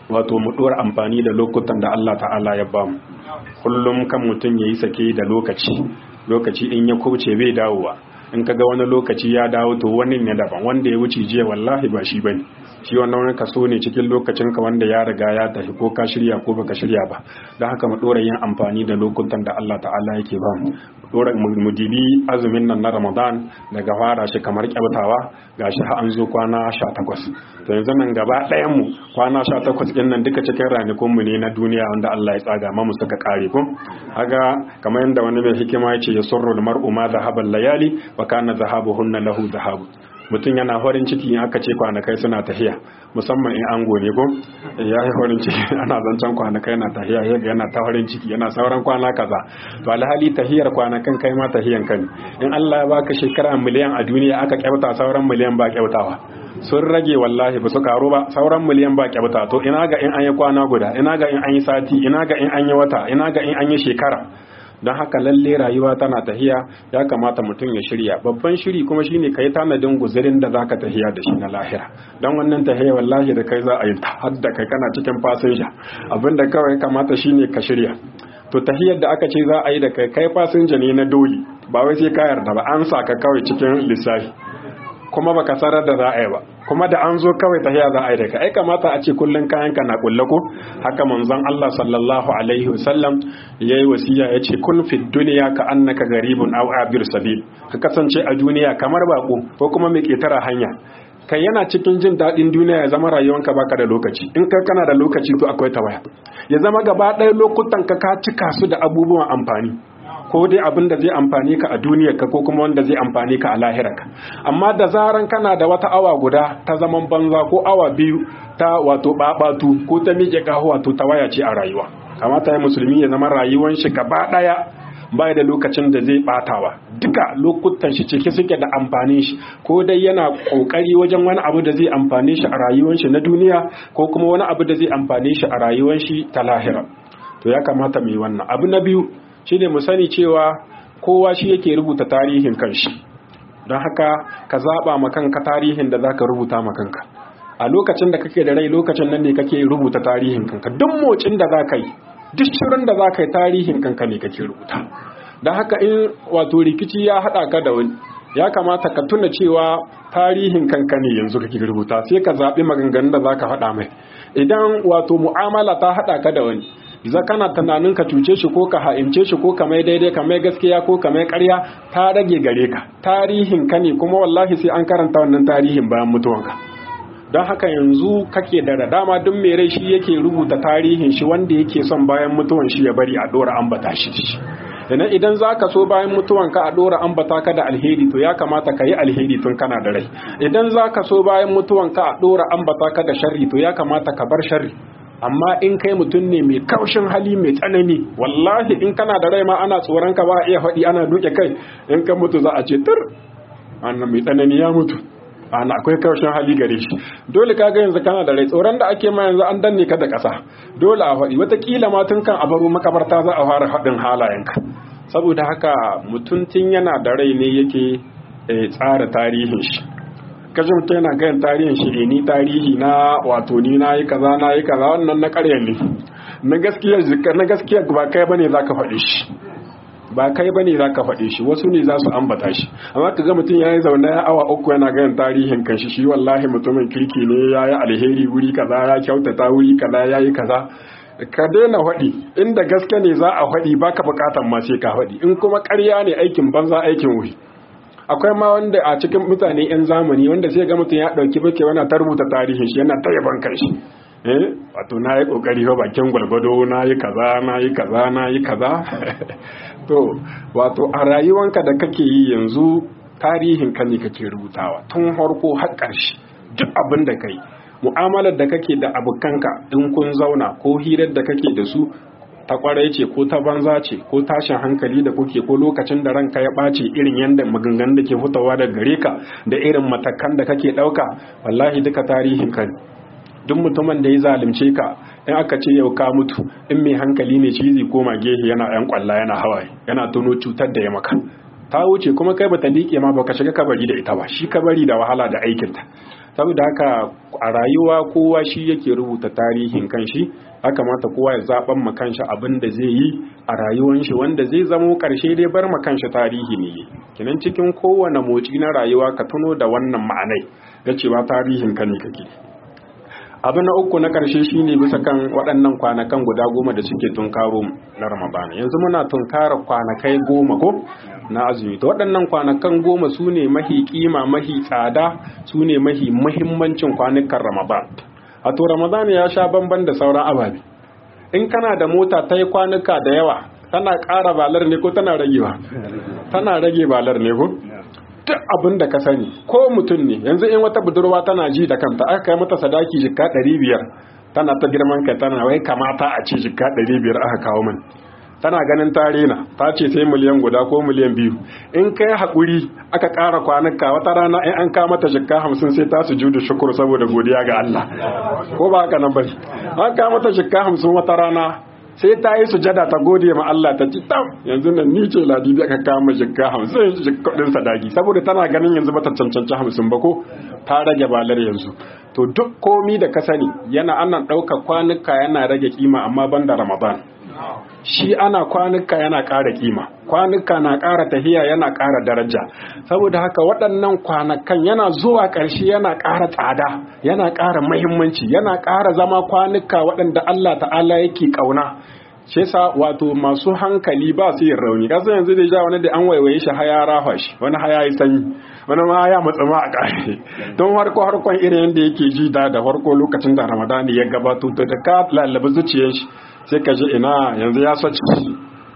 Speaker 3: wato mu dora amfani da lokutan da Allah ta'ala ya bamu kullum kan mutum yayi sake da lokaci lokaci in ya kubce bai dawowa in kaga wani lokaci ya dawo to wani ne daban wanda ya wuce jiya wallahi ba shi bane shi wannan wani kaso ne cikin lokacin ka wanda ya riga ya tafi ko ka shirya ko baka shirya ba don haka mu dora yin amfani da lokutan da Allah ta'ala yake ba mu dora mu dibi azumin nan na Ramadan daga fara shi kamar kyautawa gashi har an zo kwana 18 to yanzu nan gaba ɗayan mu kwana 18 din nan duka cikin ranakun mu ne na duniya wanda Allah ya tsaga mu suka kare ko haga kamar yanda wani mai hikima ya ce yasurru al-mar'u ma dhahabal layali wa kana zahabuhunna lahu zahabu mutum yana farin ciki in aka ce kwanakai suna tahiya musamman in an gone ko ya yi farin ciki ana zancen kwanakai na tahiya ya ga yana ta farin ciki yana sauran kwana kaza to alhali tahiyar kwanakan kai ma tahiyan kan in Allah ya baka shekara miliyan a duniya aka kyauta sauran miliyan ba kyautawa sun rage wallahi ba su karu ba sauran miliyan ba kyauta to ina ga in an yi kwana guda ina ga in an yi sati ina ga in an yi wata ina ga in an yi shekara don haka lalle rayuwa tana tahiya ya kamata mutum ya shirya babban shiri kuma shine kai tanadin guzurin da zaka tahiya da shi na lahira don wannan tahiya wallahi da kai za a yi ta har da kai kana cikin fasinja abinda kawai kamata shine ka shirya to tahiyar da aka ce za a yi da kai kai fasinja ne na doli ba wai sai ka yarda ba an sa ka kawai cikin lissafi kuma baka sarar da za a yi ba kuma da an zo kawai tahiya za a yi da ka ai kamata a ce kullun kayan ka na kulle ko haka manzon Allah sallallahu alaihi wasallam yayi wasiya yace kun fi dunya ka annaka garibun aw abir sabil ka kasance a duniya kamar bako ko kuma mai ketara hanya kai yana cikin jin daɗin duniya ya zama rayuwanka baka da lokaci in ka kana da lokaci to akwai tawaya ya zama gaba ɗaya lokutan ka ka cika su da abubuwan amfani ko dai abin da zai amfani ka a duniyarka ko kuma wanda zai amfani ka a lahirarka amma da zaran kana da wata awa guda ta zaman banza ko awa biyu ta wato babatu ko ta miƙe kaho wato ta waya ce a rayuwa kamata ya musulmi ya zama rayuwan shi gaba daya bai da lokacin da zai batawa duka lokutan shi cike suke da amfanin shi ko dai yana kokari wajen wani abu da zai amfane shi a rayuwar shi na duniya ko kuma wani abu da zai amfane shi a rayuwar shi ta lahira to ya kamata mu yi wannan abu na biyu shine mu sani cewa kowa shi yake rubuta tarihin kanshi don haka ka zaba ma kanka tarihin da zaka rubuta ma kanka a lokacin da kake da rai lokacin nan ne kake rubuta tarihin kanka duk motsin da zaka yi duk shirin da zaka yi tarihin kanka ne kake rubuta don haka in wato rikici ya hada ka da wani ya kamata ka tuna cewa tarihin kanka ne yanzu kake rubuta sai ka zaɓi maganganun da zaka faɗa mai idan wato mu'amala ta hada ka da wani za kana tunanin ka cuce shi ko ka ha'ince shi ko ka mai daidai ka mai gaskiya ko ka mai ƙarya ta rage gare ka tarihin ka ne kuma wallahi sai an karanta wannan tarihin bayan mutuwanka don haka yanzu kake da dama duk mai rai shi yake rubuta tarihin shi wanda yake son bayan mutuwan shi ya bari a dora ambata shi idan idan zaka so bayan mutuwan ka a dora ambata ka da alheri to ya kamata ka yi alheri tun kana da rai idan zaka so bayan mutuwan ka a dora ambata ka da sharri to ya kamata ka bar sharri amma in kai mutum ne mai kaushin hali mai tsanani wallahi in kana da rai ma ana tsoron ka ba a iya faɗi ana duke kai in ka mutu za a ce tur annan mai tsanani ya mutu ana akwai kaushin hali gare shi dole ka ga yanzu kana da rai tsoron da ake ma yanzu an danne ka da ƙasa dole a faɗi wataƙila ma tun kan a baro makabarta za a fara haɗin halayenka saboda haka mutum tun yana da rai ne yake tsara tarihin shi kaji mutum yana gayan tarihin shi ni tarihi na wato ni na yi kaza na yi kaza wannan na ƙarya ne na gaskiya na gaskiya ba kai bane zaka faɗi shi ba kai bane zaka faɗi shi wasu ne za su ambata shi amma kaga mutum yayi zaune ya awa uku yana gayan tarihin kanshi shi wallahi mutumin kirki ne yayi alheri wuri kaza ya kyautata wuri kaza yayi kaza ka daina faɗi inda gaske ne za a faɗi baka buƙatan ma sai ka faɗi in kuma ƙarya ne aikin banza aikin wuri akwai ma wanda a cikin mutane 'yan zamani wanda sai ga mutum ya ɗauki bake wana ta rubuta tarihin shi yana ta yaban kanshi eh wato na yi ƙoƙari ba bakin gwalgwado na yi kaza na yi kaza na yi kaza to wato a rayuwanka da kake yi yanzu tarihin ka ne kake rubutawa tun harko har ƙarshe duk abin da kai mu'amalar da kake da abokanka in kun zauna ko hirar da kake da su ta kwarai ce ko ta banza ce ko tashin hankali da kuke ko lokacin da ranka ya ɓace irin yadda maganganun da ke fitowa da gare ka da irin matakan da kake ɗauka wallahi duka tarihin ka duk mutumin da ya zalunce ka in aka ce yau ka mutu in mai hankali ne shi zai koma gehe yana yan kwalla yana hawaye yana tuno cutar da ya maka ta wuce kuma kai bata liƙe ma baka shiga kabari da ita ba shi kabari da wahala da aikinta saboda haka a rayuwa kowa shi yake rubuta tarihin kanshi ya kamata kowa ya zaben ma kanshi abin da zai yi a rayuwar shi wanda zai zamo karshe dai bar ma kanshi tarihi ne kinan cikin kowane motsi na rayuwa ka tuno da wannan ma'anai da cewa tarihin ka ne kake abu na uku na karshe shine bisa kan waɗannan kwanakan guda goma da suke tunkaro na ramadana yanzu muna tunkara kwanakai goma ko na azumi to waɗannan kwanakan goma su ne mahi kima mahi tsada su ne mahi muhimmancin kwanukan ramadan a to ramadan ya sha bamban da sauran ababe in kana da mota ta yi kwanuka da yawa tana ƙara balar ne ko tana rage ba tana rage balar ne ko duk abin da ka sani ko mutum ne yanzu in wata budurwa tana ji da kanta aka kai mata sadaki jikka ɗari biyar tana ta girman kai tana wai kamata a ce jikka ɗari biyar aka kawo min tana ganin tarina ta ce sai miliyan guda ko miliyan biyu in kai haƙuri aka ƙara kwanuka wata rana in an kama ta jikka hamsin sai ta su da shukur saboda godiya ga Allah ko ba haka nan bane an kama ta jikka hamsin wata rana sai ta yi sujada ta gode ma Allah ta ci tam yanzu nan ni ce ladi da aka kama jikka hamsin kudin sadaki saboda tana ganin yanzu bata cancanci hamsin ba ko ta rage balar yanzu to duk komi da ka sani yana ana ɗauka kwanuka yana rage kima amma ban da ramadan shi ana kwanuka yana ƙara kima kwanuka na ƙara tahiya yana ƙara daraja saboda haka waɗannan kwanakan yana zuwa ƙarshe yana ƙara tsada yana ƙara mahimmanci yana ƙara zama kwanuka waɗanda Allah ta'ala yake ƙauna shi yasa wato masu hankali ba su yin rauni kasan yanzu da ja wani da an waiwaye shi haya rafa shi wani haya yi sanyi wani ma ya matsa ma a ƙarshe don harko harkon irin yadda yake ji da da harko lokacin da ramadani ya gabato da ka lallaba zuciyar shi sai ka ji ina yanzu ya sace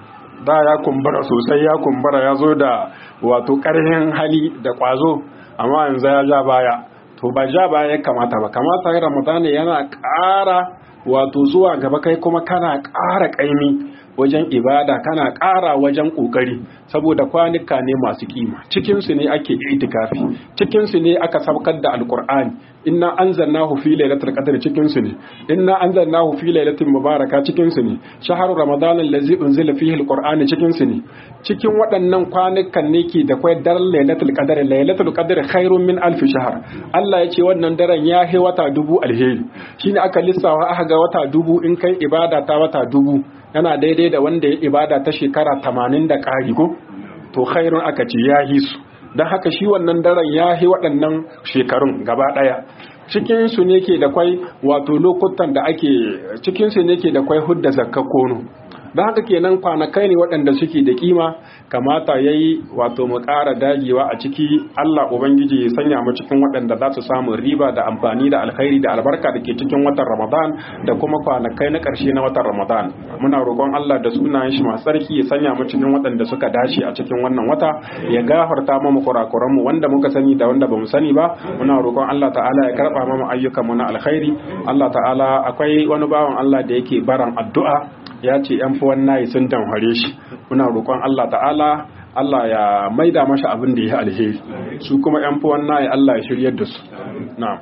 Speaker 3: da ya kumbura sosai ya kumbura ya zo da wato ƙarfin hali da ƙwazo amma yanzu ya ja baya to ba ja baya ya kamata ba kamata ramadani yana ƙara wato zuwa gaba kai kuma kana ƙara ƙaimi wajen ibada kana ƙara wajen ƙoƙari saboda kwanuka ne masu kima cikinsu ne ake itikafi cikinsu ne aka saukar da alkur'ani inna anzalnahu fi lailatul qadr cikinsu ne inna anzalnahu fi lailatin mubaraka cikinsu ne shahru ramadan allazi unzila fihi alqur'ani cikinsu ne cikin waɗannan kwanukan ne ke da kwai daren lailatul qadr lailatul qadr khairun min alf shahr Allah ya ce wannan daren ya he wata dubu alheri shine aka lissawa aka ga wata dubu in kai ibada ta wata dubu yana daidai da wanda ya ibada ta shekara tamanin da ƙari ko to khairun aka ce ya hi su don haka shi wannan daren ya hi waɗannan shekarun gaba ɗaya cikinsu ne ke da kwai wato lokutan da ake cikinsu ne ke da kwai hudda zakka kono don haka kenan kwanakai ne waɗanda suke da kima kamata ya yi wato mu ƙara dagewa a ciki Allah Ubangiji ya sanya mu cikin waɗanda za su samu riba da amfani da alkhairi da albarka da ke cikin watan Ramadan da kuma kwanakai na ƙarshe na watan Ramadan muna roƙon Allah da sunayen shi masu tsarki ya sanya mu cikin waɗanda suka dace a cikin wannan wata ya gafarta mu kurakuran mu wanda muka sani da wanda bamu sani ba muna roƙon Allah ta'ala ya karɓa mu ayyukan mu na alkhairi Allah ta'ala akwai wani bawan Allah da yake baran addu'a ya ce ‘yan fi nayi sun damfare shi muna roƙon Allah ta'ala Allah ya maida masa abin da ya alheri su kuma ‘yan fi nayi Allah ya shiryar da su na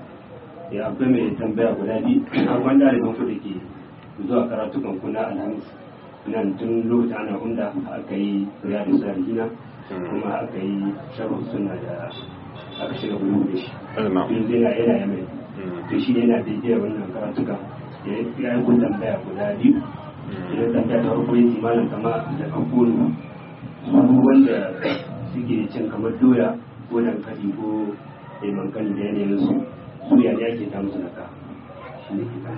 Speaker 2: ya akwai mai tambaya guda biyu an wanda da ku da ke zuwa karatukan kuna alhamis nan tun lokacin ana hunda aka yi riyadu sarihina kuma aka yi sharhu suna da aka shiga bulu da shi yanzu yana yana yamai to shi yana bibiyar wannan karatukan ya yi kun tambaya guda biyu idan tambaya ta farko yake malam kama da kankonu su wanda suke cin kamar doya ko dankali ko mankani da yanayin su su ya ne ake ta musu naka shi ne ke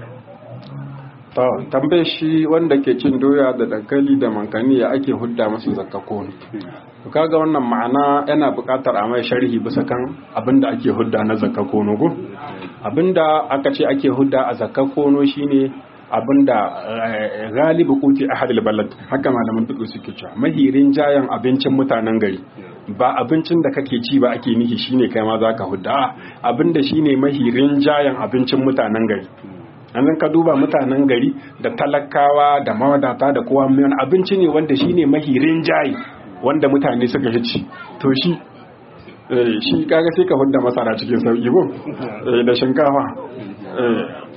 Speaker 3: to tambaye shi wanda ke cin doya da dankali da mankani ya ake hudda masu zakka kono to kaga wannan ma'ana yana buƙatar a mai sharhi bisa kan abinda ake hudda na zakka kono go abinda aka ce ake hudda a zakka kono shine abinda galibi kuti a hadil balad haka malaman fiƙo suke cewa mahirin jayan abincin mutanen gari ba abincin da kake ci ba ake nihi shine kai ma zaka hudda abinda shine mahirin jayan abincin mutanen gari yanzu ka duba mutanen gari da talakawa da mawadata da kowa mai abinci ne wanda shine mahirin jayi wanda mutane suka ci to shi shi kaga sai ka hudda masara cikin sauki ko da shinkafa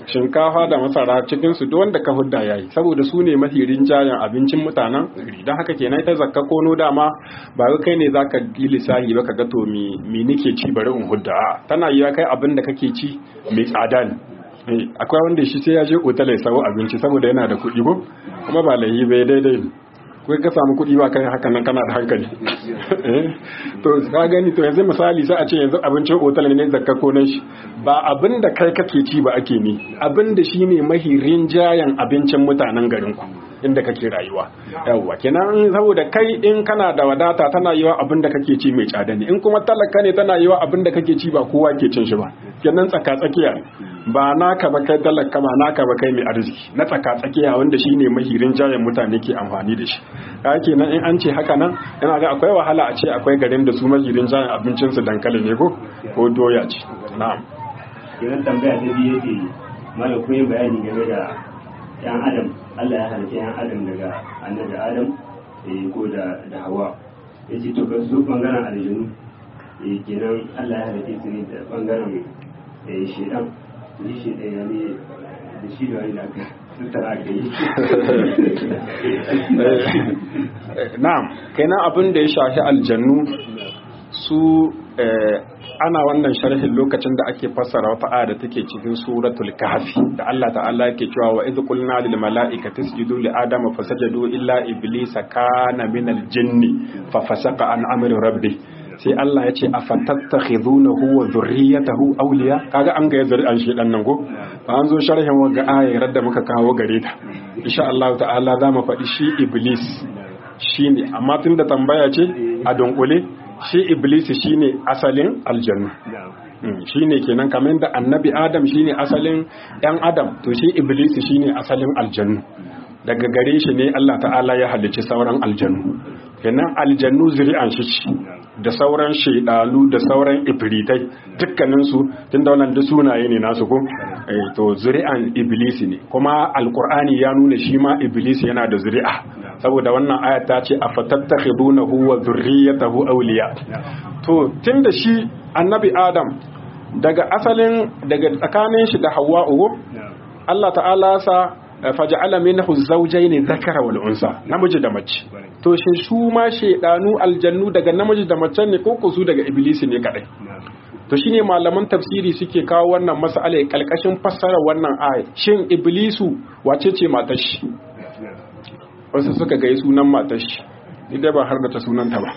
Speaker 3: shinkafa da masara cikin su duk wanda ka hudda yayi saboda su ne mafi rinjayen abincin mutanen gari don haka kenan ita zakka kono dama ba wai kai ne zaka yi lissafi ba ka ga to me me nake ci bari in hudda a tana yiwa kai abin da kake ci mai tsada ne Eh, akwai wanda shi sai ya je otal ya sawo abinci saboda yana da kuɗi ko kuma ba lahi bai daidai ne kai ka samu kuɗi ba kai haka nan kana da hankali Eh, to ka gani to yanzu misali sai a ce yanzu abincin otal ne zakka ko nan shi ba abin da kai kake ci ba ake ne abin da shine mahi rinjayen abincin mutanen garin ku inda kake rayuwa yawwa kenan saboda kai in kana da wadata tana yiwa abin da kake ci mai tsada ne in kuma talaka ne tana yiwa abin da kake ci ba kowa ke cin shi ba kenan tsaka tsakiya ba naka ba kai talaka ba naka ba kai mai arziki na tsaka tsakiya wanda shine mahirin jayen mutane ke amfani da shi ka kenan in an ce haka nan yana ga akwai wahala a ce akwai garin da su mahirin jayen abincin su dankali ne ko ko doya ce na'am
Speaker 2: kenan tambaya ta biyu yake malam kun yi bayani game da yan adam Allah ya halitta yan adam daga annabi adam eh, ko da da hawa ya ce to ga su bangaren aljanu eh, kenan Allah ya halitta su ne da bangaren eh, shedan ni shedan ya ne da shi da wani da aka tattara aka yi
Speaker 3: na'am kenan abin da ya shafi aljannu su eh, ana wannan sharhin lokacin da ake fassara wata aya da take cikin suratul kahfi da Allah ta'ala yake cewa wa idh qulna lil mala'ikati isjudu li adama fasajadu illa iblisa kana minal jinni fa fasaqa an amri rabbi sai Allah ya ce afatattakhidunahu wa dhurriyyatahu awliya kaga an ga zuri'an shi dan nan go ba an zo sharhin wa ga ayar da muka kawo gare ta insha Allah ta'ala za mu faɗi shi iblis shine amma tunda tambaya ce a dunkule shi iblis shine asalin aljanna shi ne kenan kamar da annabi adam shine asalin yan adam to shi iblis shine asalin aljannu daga gare shi ne Allah ta'ala ya halicci sauran aljannu kenan aljannu zuri'an shi ce da sauran shaidalu da sauran ifritai dukkaninsu tun da wannan duk sunaye ne nasu ko eh, to zuri'an iblis ne kuma alkur'ani ya nuna shi ma iblis yana da zuri'a saboda wannan aya ta ce afatattakhidunahu wa dhurriyyatahu awliya to tunda shi annabi adam daga asalin daga tsakanin shi da hawwa'u Allah ta'ala sa faja'ala minhu zawjayn dhakara wal unsa namiji da mace to shi su ma shedanu aljannu daga namiji da mace ne ko su daga iblisi ne kadai to shine malaman tafsiri suke kawo wannan mas'ala kalkashin fassara wannan aya shin iblisu wace ce matar shi wasu suka gai sunan matar shi idan ba har da ta sunanta ba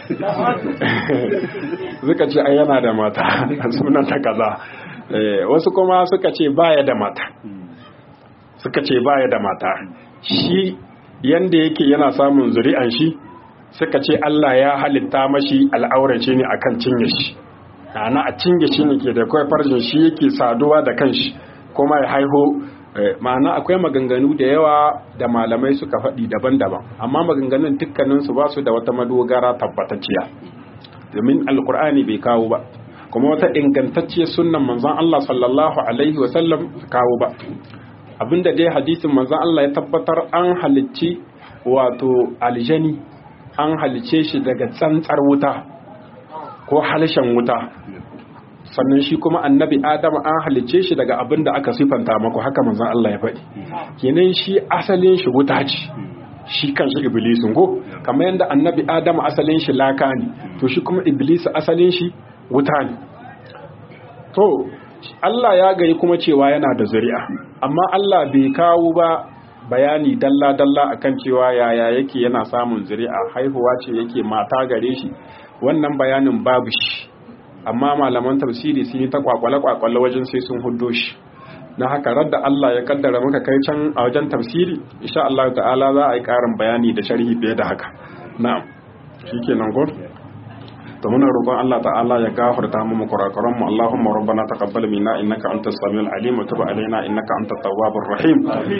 Speaker 3: suka ce ai yana da mata sunanta kaza wasu kuma suka ce baya da mata suka ce baya da mata shi yanda yake yana samun zuri'an shi suka ce Allah ya halitta mashi al'aurace ne akan cinye shi ana a cinye shi ne ke da kawai farjin shi yake saduwa da kanshi kuma ya haiho ma'ana akwai maganganu da yawa da malamai suka faɗi daban-daban amma maganganun dukkaninsu ba su da wata madogara tabbatacciya domin alkur'ani bai kawo ba kuma wata ingantacciyar sunnan manzon Allah sallallahu alaihi wasallam kawo ba abinda dai hadisin manzon Allah ya tabbatar an halicci wato aljani an halicce shi daga tsantsar wuta ko halshen wuta sannan shi kuma annabi adam an halicce shi daga abin da aka sifanta maku haka manzon Allah ya faɗi kenan shi asalin shi wuta ce shi kanshi iblisin ko kamar yadda annabi adam asalin shi laka ne to shi kuma iblis asalin shi wuta ne to Allah ya gari kuma cewa yana da zuri'a amma Allah bai kawo ba bayani dalla-dalla akan cewa yaya yake yana samun zuri'a haihuwa ce yake mata gare shi wannan bayanin babu shi amma malaman tafsiri sun yi ta kwakwale-kwakwale wajen sai sun hudo shi na haka radda Allah ya kaddara muka kai can a wajen tafsiri insha Allah ta'ala za a yi karin bayani da sharhi fiye da haka na'am shikenan go to muna roƙon Allah ta'ala ya gafarta mu kurakuran mu Allahumma rabbana taqabbal minna innaka antas samiul alim wa tub alaina innaka antat tawwabur rahim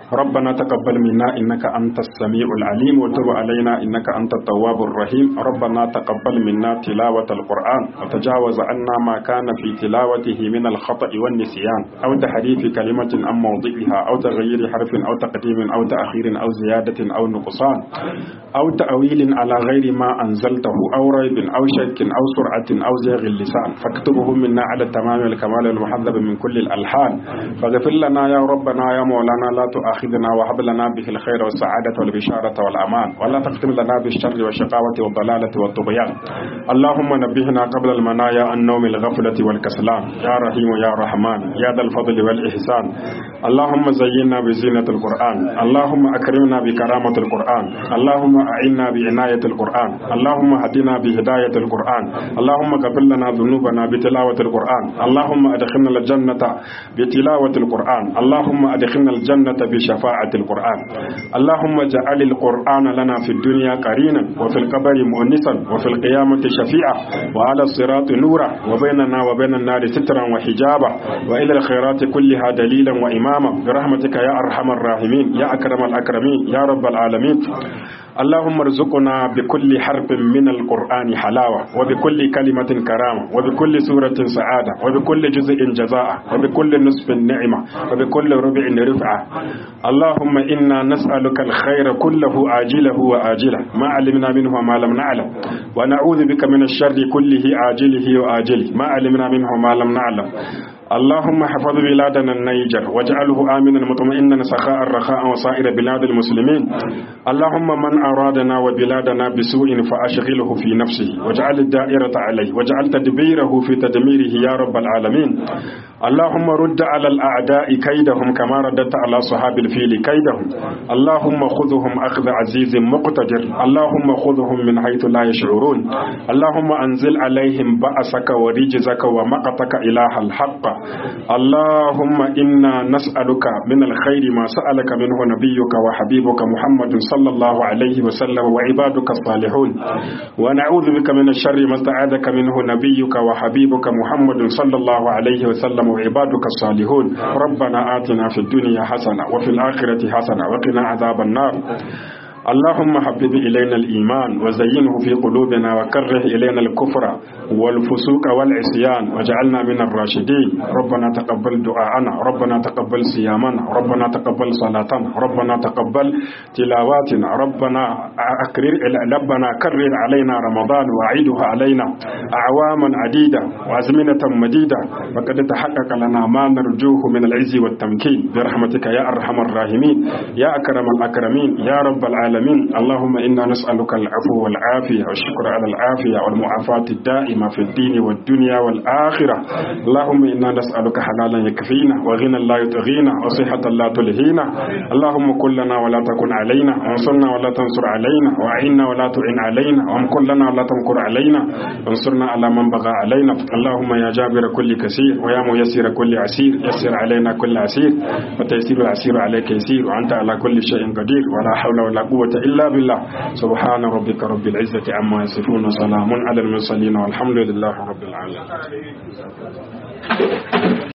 Speaker 3: ربنا تقبل منا إنك أنت السميع العليم وتب علينا إنك أنت التواب الرحيم ربنا تقبل منا تلاوة القرآن وتجاوز عنا ما كان في تلاوته من الخطأ والنسيان أو تحريف كلمة عن موضعها أو تغيير حرف أو تقديم أو تأخير أو زيادة أو نقصان أو تأويل على غير ما أنزلته أو ريب أو شك أو سرعة أو زيغ اللسان فاكتبه منا على التمام والكمال المحذب من كل الألحان فاغفر لنا يا ربنا يا مولانا لا تؤاخذنا وهب لنا به الخير والسعادة والبشارة والأمان ولا تختم لنا بالشر والشقاوة والضلالة والطغيان اللهم نبهنا قبل المنايا عن نوم الغفلة والكسلان يا رحيم يا رحمن يا ذا الفضل والإحسان اللهم زينا بزينة القرآن اللهم أكرمنا بكرامة القرآن اللهم أعنا بعناية القرآن اللهم هدنا بهداية القرآن اللهم غفر لنا ذنوبنا بتلاوة القرآن اللهم أدخلنا الجنة بتلاوة القرآن اللهم أدخلنا الجنة بشفاعة القرآن اللهم اجعل القرآن لنا في الدنيا قرينا وفي القبر مؤنسا وفي القيامة شفيعا وعلى الصراط نورا وبيننا وبين النار سترا وحجابا وإلى الخيرات كلها دليلا وإماما برحمتك يا أرحم الراحمين يا أكرم الأكرمين يا رب العالمين اللهم ارزقنا بكل حرف من القرآن حلاوة وبكل كلمة كرامة وبكل سورة سعادة وبكل جزء جزاء وبكل نصف نعمة وبكل ربع رفعة اللهم إنا نسألك الخير كله عاجله وآجله ما علمنا منه وما لم نعلم ونعوذ بك من الشر كله عاجله وآجله ما علمنا منه وما لم نعلم اللهم حفظ بلادنا النيجر واجعله آمنا مطمئنا سخاء رخاء وسائر بلاد المسلمين اللهم من أرادنا وبلادنا بسوء فأشغله في نفسه واجعل الدائرة عليه واجعل تدبيره في تدميره يا رب العالمين اللهم رد على الأعداء كيدهم كما رددت على صحاب الفيل كيدهم اللهم خذهم أخذ عزيز مقتدر اللهم خذهم من حيث لا يشعرون اللهم أنزل عليهم بأسك ورجزك ومقتك إله الحق اللهم إنا نسألك من الخير ما سألك منه نبيك وحبيبك محمد صلى الله عليه وسلم وعبادك الصالحون ونعوذ بك من الشر ما استعاذك منه نبيك وحبيبك محمد صلى الله عليه وسلم وعبادك الصالحون ربنا آتنا في الدنيا حسنة وفي الآخرة حسنة وقنا عذاب النار اللهم حبب إلينا الإيمان وزينه في قلوبنا وكره إلينا الكفر والفسوق والعصيان واجعلنا من الراشدين ربنا تقبل دعاءنا ربنا تقبل صيامنا ربنا تقبل صلاتنا ربنا تقبل تلاواتنا ربنا أكرر ربنا كرر علينا رمضان وأعيده علينا أعواما عديدة وأزمنة مديدة وقد تحقق لنا ما نرجوه من العز والتمكين برحمتك يا أرحم الراحمين يا أكرم الأكرمين يا رب العالمين العالمين اللهم إنا نسألك العفو والعافية والشكر على العافية والمعافاة الدائمة في الدين والدنيا والآخرة اللهم إنا نسألك حلالا يكفينا وغنى لا يطغينا وصحة لا تلهينا اللهم كن لنا ولا تكن علينا وانصرنا ولا تنصر علينا وأعنا ولا تعن علينا وامكر لنا ولا تمكر علينا وانصرنا على من بغى علينا اللهم يا جابر كل كثير ويا ميسر كل عسير يسر علينا كل عسير وتيسير العسير عليك يسير وأنت على كل شيء قدير ولا حول ولا قوة قوة إلا بالله سبحان ربك رب العزة عما يصفون وسلام على المرسلين والحمد لله رب العالمين